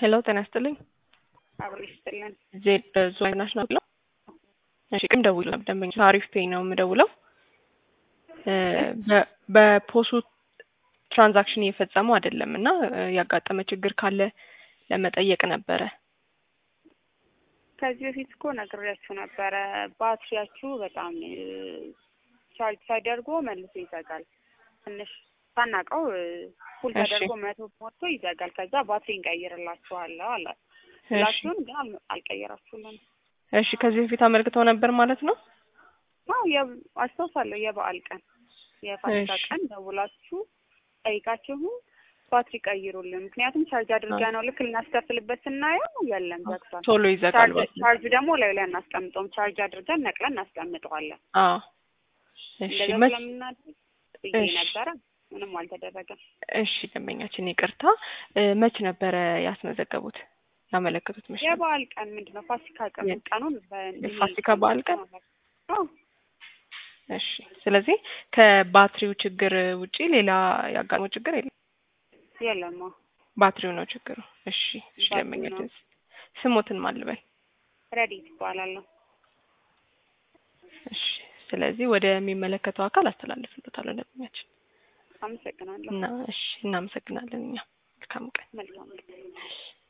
ሄሎ ጤና ይስጥልኝ። አብሮ ይስጥልን። ዜድ ዙዋይ ናሽናል ነው። እሺ ቅም ደውል ደንበኛ አሪፍ ፔይ ነው የምደውለው። በ- በፖሱ ትራንዛክሽን እየፈጸሙ አይደለም እና ያጋጠመ ችግር ካለ ለመጠየቅ ነበረ። ከዚህ በፊት እኮ ነግሬያችሁ ነበረ። ባትሪያችሁ በጣም ቻርጅ ተደርጎ መልሶ ይዘጋል። ትንሽ ሳናውቀው ፉል እሺ። ተደርጎ መቶ ሞቶ ይዘጋል። ከዛ ባትሪ እንቀይርላችኋለሁ አላ እሺ ላችሁን ግን አል- አልቀየራችሁልን። እሺ ከዚህ በፊት አመልክተው ነበር ማለት ነው። አዎ የ- አስታውሳለሁ። የበዓል ቀን የፋሲካ እሺ። ቀን ደውላችሁ ጠይቃችሁ ባትሪ ቀይሩልን፣ ምክንያቱም ቻርጅ አድርጋ ነው ልክ ልናስከፍልበት ስናየው የለም ዘግቷል። ቶሎ ይዘጋል ቻርጅ ማለት ነው። ቻርጅ ደግሞ ላይ ላይ አናስቀምጠውም። ቻርጅ አድርገን ነቅለን እናስቀምጠዋለን። አዎ እሺ እንደዛ መች ስለምናደርግ ብዬ እሺ። ነበረ። ምንም አልተደረገም። እሺ ደንበኛችን ይቅርታ እ፣ መች ነበረ ያስመዘገቡት ያመለከቱት መች ነበር? የበዓል ቀን ምንድን ነው? ፋሲካ ቀን የ- ቀኑን በ- የፋሲካ በዓል ቀን? አዎ እሺ ስለዚህ ከባትሪው ችግር ውጪ ሌላ ያጋጠመው ችግር የለም። የለም። አዎ ባትሪው ነው ችግሩ። እሺ እሺ ባትሪው ደንበኛችን ነው። ስሞትን ማልበል ረዲት ይባላለሁ። እሺ ስለዚህ ወደሚመለከተው አካል አስተላልፍሎታለሁ ደንበኛችን አመሰግናለሁ። እና እሺ እናመሰግናለን እኛ መልካም ቀን መልካም ቀን። እሺ